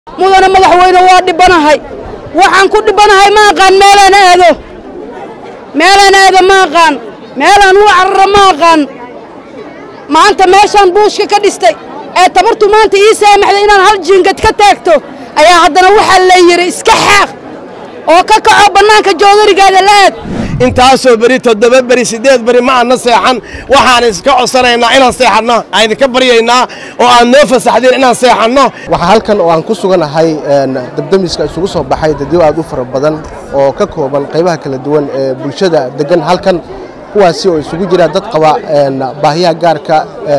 mudana madaxweyne waa dhibanahay waxaan ku dhibanahay ma aqaan meelaan aado meelaan aado ma aqaan meelaan u cararo ma aqaan maanta meeshaan buushka ka dhistay ee tabartu maanta ii saamaxday inaan hal jiingad ka taagto ayaa haddana waxaa la yidhi iska xaaq oo ka kaco bannaanka joodarigaada la aad intaasoo beri toddoba beri siddeed beri ma aanna seexan waxaan iska codsanaynaa inaan seexanno aan idinka baryaynaa oo aad noo fasaxdeen inaan seexanno waxaa halkan oo aan ku suganahay dabdamiska isugu soo baxay dadyo aad u fara badan oo ka kooban qaybaha kala duwan ee bulshada degan halkan kuwaasi oo isugu jira dad qaba baahiyaha gaarka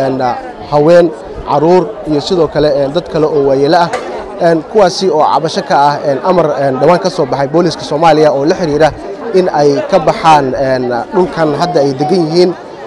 haween caruur iyo sidoo kale dad kale oo waayelo ah kuwaasi oo cabasho ka ah amar dhowaan ka soo baxay booliska soomaaliya oo la xidhiira in ay ka baxaan dhulkan hadda ay degan yihiin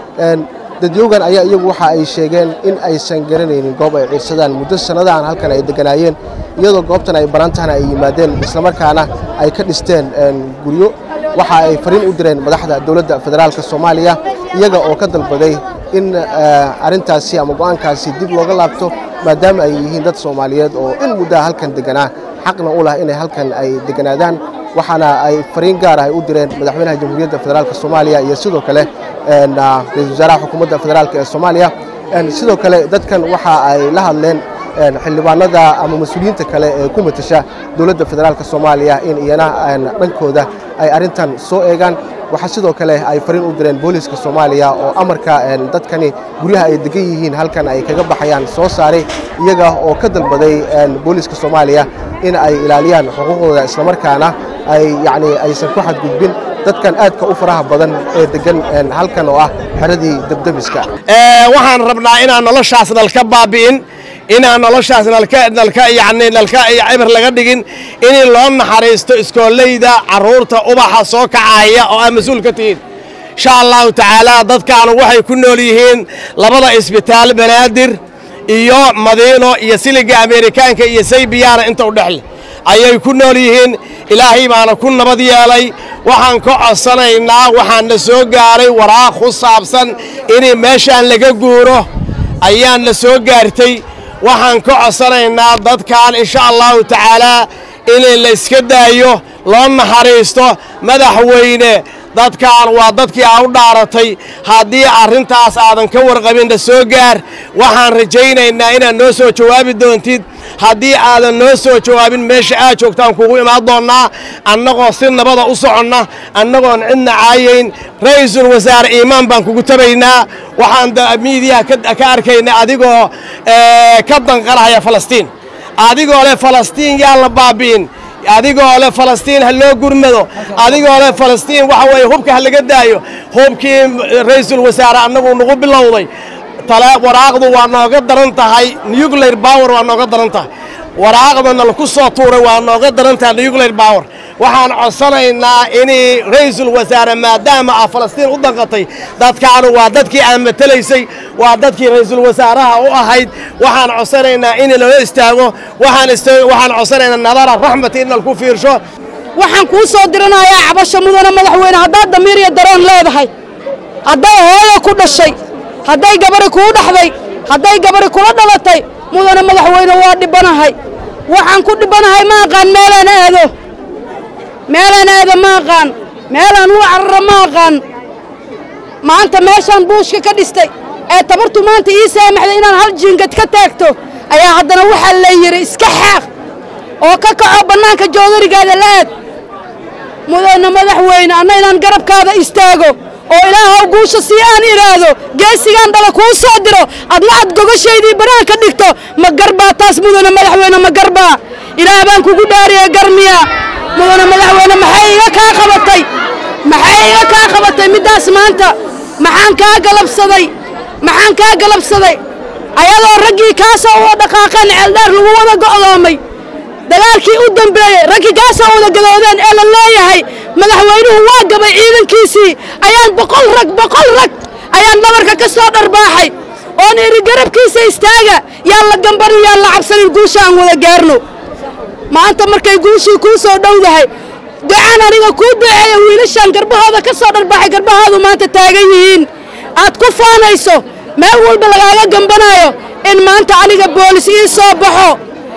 dadyoogan ayaa iyagu waxa ay sheegeen in aysan garanaynin goob ay ciirsadaan muddo sannadahan halkan ay deganaayeen iyadoo goobtan ay barantahana ay yimaadeen islamarkaana ay ka dhisteen guryo waxa ay fariin u direen madaxda dowladda federaalk soomaaliya iyaga oo ka dalbaday in arrintaasi ama go'aankaasi dib looga laabto maadaama ay yihiin dad soomaaliyeed oo in muddaa halkan deganaa xaqna u lah inay halkan ay deganaadaan waxaana ay fariin gaar ah ay u direen madaxweynaha jamhuuriyadda federaalk soomaaliya iyo sidoo kale ra-isul wasaaraha xukuumadda federaalk ee soomaaliya sidoo kale dadkan waxa ay la hadleen xildhibaanada ama mas-uuliyiinta kale ee ku matasha dowladda federaalk soomaaliya in iyana dhankooda ay arrintan soo eegaan waxaa sidoo kale ay fariin u direen booliska soomaaliya oo amarka dadkani guryaha ay degan yihiin halkan ay kaga baxayaan soo saaray iyaga oo ka dalbaday booliska soomaaliya in ay ilaaliyaan xuquuqdooda islamarkaana ay yacni aysan ku xadgudbin dadkan aadka u faraha badan ee degan halkan oo ah xeradii debdemiska waxaan rabnaa inaan noloshaas nalka baabi'in inaan noloshaas nalka nalka yacni nalka cibir laga dhigin in loo naxariisto iskoollayda carruurta ubaxa soo kacaya oo aad mas-uul ka tihiin insha allahu tacaala dadkaanu waxay ku nool yihiin labada isbitaal banaadir iyo madiino iyo siliga ameerikaanka iyo saybiyaana inta u dhexle ayay ku nool yihiin ilaahay baana ku nabad yeelay waxaan ka codsanaynaa waxaana soo gaaray waraaq ku saabsan in meeshaan laga guuro ayaan la soo gaartay waxaan ka codsanaynaa dadkan insha allahu tacaalaa in la iska daayo loo naxariisto madaxweyne dadkan waa dadkii aa u dhaaratay haddii arrintaas aadan ka warqabinna soo gaar waxaan rajaynaynaa inaad noo soo jawaabi doontid haddii aadan noo soo jawaabin meesha aad joogtaan kugu imaan doonnaa annagoo si nabada u soconna annagoon cidna caayayn ra'iisul wasaare iimaan baan kugu tabaynaa waxaan miidiyaha ka arkaynaa adigoo ka danqanahaya falastiin adigoo leh falastiin yaa la baabi'in adigoo leh falastiin ha loo gurmado adigoo leh falastiin waxa weeye hubka ha laga daayo hubkii ra'iisul wasaare annagu nagu bilowday waraaqdu waa nooga daran tahay nuclear power waa nooga daran tahay waraaqdana laku soo tuuray waa nooga daran tahay nuclear power waxaan codsanaynaa in ra'iisul wasaare maadaama ah falastiin u danqatay dadkaanu waa dadkii aan matelaysay waa dadkii ra'iisul wasaaraha u ahayd waxaan codsanaynaa in loo istaago waxaan codsanaynaa nadara raxmati in nalku fiirsho waxaan kuu soo diranayaa cabasho mudana madaxweyne haddaad damiir iyo dareen leedahay hadday hooyo ku dhashay hadday gabari kuu dhaxday hadday gabari kula dhalatay mudana madaxweyne waa dhibanahay waxaan ku dhibanahay ma aqaan meelaan aado meelaan aado ma aqaan meelaan u cararo ma aqaan maanta meeshaan buushka ka dhistay ee tabartu maanta ii saamaxday inaan hal jiingad ka taagto ayaa haddana waxaa la yidhi iska xaaq oo ka kaco bannaanka joodarigaada la aad mudana madaxweyne anna inaan garabkaada istaago oo ilaahow guusha sii aan idhaahdo geesigaan dhala kuu soo diro adna aad gogashaydii banaanka dhigto ma garbaa taas mudana madaxweyne ma garbaa ilaah baan kugu dhaariye garmiya mudana madaxweyne maxay iga kaa qabatay maxay iga kaa qabatay middaas maanta maxaan kaa galabsaday maxaan kaa galabsaday ayadoo raggii kaasoo wada dhaqaaqeen ceeldheer lagu wada go'doomay dagaalkii u dambeeyey raggii kaasoo wada gadoodeen ee la leeyahay madaxweynuhu waa gabay ciidankiisii ayaan boqol rag boqol rag ayaan dhabarka ka soo dharbaaxay oon idhi garabkiisa istaaga yaan la gambanin yaan la cabsanin guusha aan wada gaarno maanta markay guushii kuu soo dhowdahay ducaan aniga kuu duceeya wiilashaan garbahooda ka soo dharbaaxay garbahoodu maanta taagan yihiin aad ku faanayso meel walba lagaaga gambanaayo in maanta aniga boolis ii soo baxo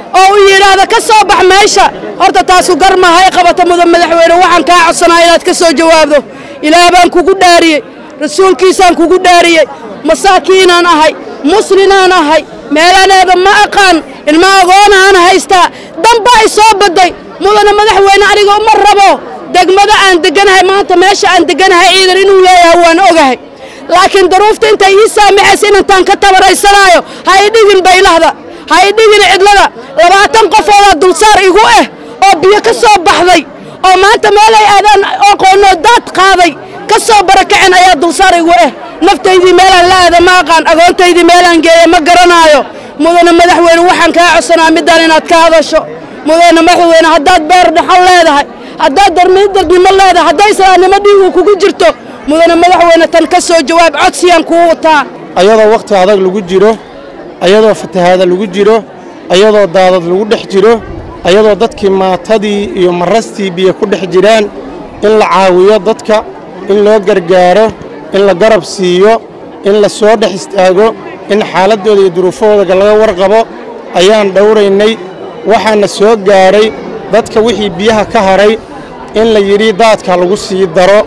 oo uu yidhaahdo ka soo bax meesha horta taasu gar maaha ay qabata mudan madaxweyne waxaan kaa codsanaa inaad ka soo jawaabdo ilaah baan kugu dhaariyey rasuulkiisaan kugu dhaariyey masaakiinaan ahay muslinaan ahay meelaneeda ma aqaan ilma agoonaan haystaa damba ay soo baday mudana madaxweyne aniga uma rabo degmada aan deganahay maanta meesha aan deganahay ciidan inuu leeyahay waan ogahay laakiin daruufta intay ii saamaxaysa inantaan ka tabaraysanaayo ha i dhigin baylahda ha i dhigin cidlada labaatan qofoodaa dulsaar igu ah oo biyo ka soo baxday oo maanta meelay aadaan aqoonoo daad qaaday ka soo barakacen ayaa dulsaar igu ah naftaydii meelaan la aada ma aqaan agoontaydii meelaan geeya ma garanaayo mudana madaxweyne waxaan kaa codsanaa middaan inaad ka hadasho mudana madaxweyne haddaad beer dhaxal leedahay haddaad darmiidadnimo leedahay hadday islaamnimo dhiigu kugu jirto mudana madaxweyne tan ka soo jawaab codsiyaan kuu wataa ayadoo wakhti adag lagu jiro ayadoo fatahaada lagu jiro ayadoo daadad lagu dhex jiro ayadoo dadkii maatadii iyo marastii biyo ku dhex jiraan in la caawiyo dadka in loo gargaaro in la garab siiyo in la soo dhex istaago in xaaladdooda iyo duruufahooda laga warqabo ayaan dhowraynay waxaana soo gaaray dadka wixii biyaha ka haray in la yidhi daadka lagu sii daro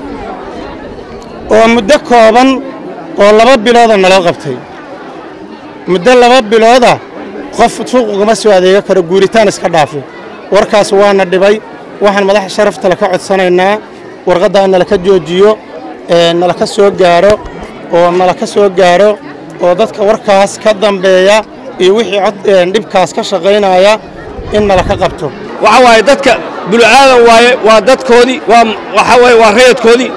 oo muddo kooban oo laba bilooda nala qabtay muddo laba bilooda qof suuq ugama soo adeega karo guuritaan iska dhaafay warkaas waana dhibay waxaan madaxa sharafta laka codsanaynaa warqaddaa nalaka joojiyo nalaka soo gaaro oo nalaka soo gaaro oo dadka warkaas ka dambeeya iyo wixii dhibkaas ka shaqaynaya in nalaka qabto waxa waaye dadka bulucaadan waaye waa dadkoodii waa waxa waaye waa rayadkoodii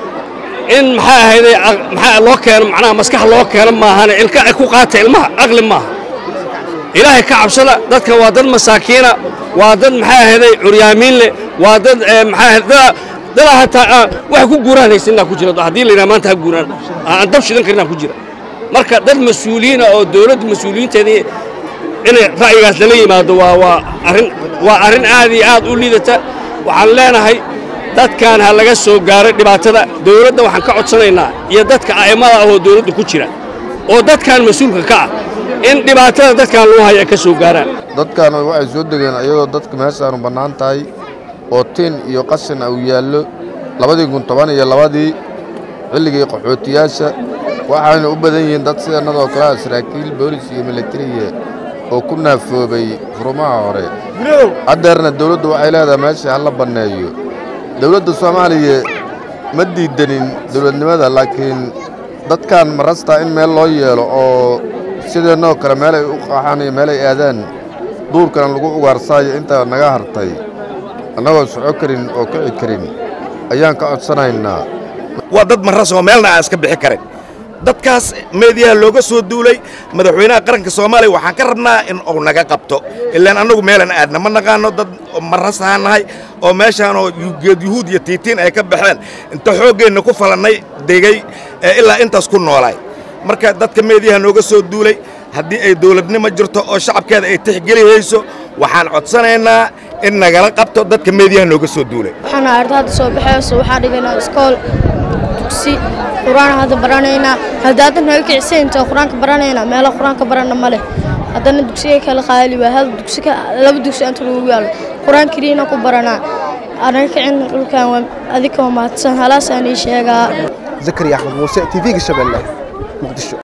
in maxaa ahayday maxaa loo keeno macnaha maskax loo keeno maahane ilka ay ku qaata ilmaha aqli maaha ilaahay ka cabsada dadka waa dad masaakiina waa dad maxaa ahayday curyaamiin leh waa dad maxaa dad dadaa hataa wax ku guuraan haysanaa ku jira haddii la yidhaha maanta ha guuraan aan dab shidan karinaa ku jira marka dad mas-uuliyiina oo dawladda mas-uuliyiinteedii inay ra'yigaas lala yimaado waa waa arrin waa arrin aad iyo aad u liidata waxaan leenahay dadkan ha laga soo gaaro dhibaatada dawladda waxaan ka codsanaynaa iyo dadka a'immada ah oo dawladda ku jira oo dadkan mas-uulka ka ah in dhibaatada dadkan loo haya ka soo gaaraan dadkan waxay soo degeen ayadoo dadka meeshaanu bannaan tahay oo tiin iyo qashin uu yaallo labadii kun toban iyo labadii xilligii qaxootiyaasha waxayna u badan yihiin dad sidannadoo kale ah saraakiil boolis iyo milatariya oo ku naafoobay furumaha hore haddeerna dawladdu waxay leedahay meesha ha la banneeyo dawladda soomaaliya ma diidanin dawladnimada laakiin dadkan marastaa in meel loo yeelo oo sideennoo kale meelay u qaaxaan iyo meelay aadaan duurkana lagu ugaarsaayo intaa naga hartay annagoo soco karin oo kici karin ayaan ka codsanaynaa waa dad maras oo meelna aan iska bixi karin dadkaas meediyaha looga soo duulay madaxweynaha qaranka soomaaliya waxaan ka rabnaa in uu naga qabto ilaan annagu meelan aadna ma naqaano dad marasahaan nahay oo meeshaanoo geed yuhuud iyo tiitiin ay ka baxeen inta xooggeenna ku falannay degey ee ilaa intaas ku noolaay marka dadka meediyaha nooga soo duulay haddii ay dawladnimo jirto oo shacabkeeda ay tixgelihayso waxaan codsanaynaa in nagala qabto dadka meediyaha nooga soo duulay waxaan arda hadda soo baxayso waxaan dhigaynaa iskool dugsi qur-aan hadda baranaynaa hadda hadda naga kicisa inta qur-aanka baranaynaa meelo qur-aanka barana ma leh haddana dugsiga kala qaali waa hal dugsi laba dugsi inta lagu yaalo qur-aan keliina ku baranaa anaga kicin dhulkan waa adika waa mahadsan halaasaan ii sheegaa zakariya axmed muuse tv-ga shabeelle muqdisho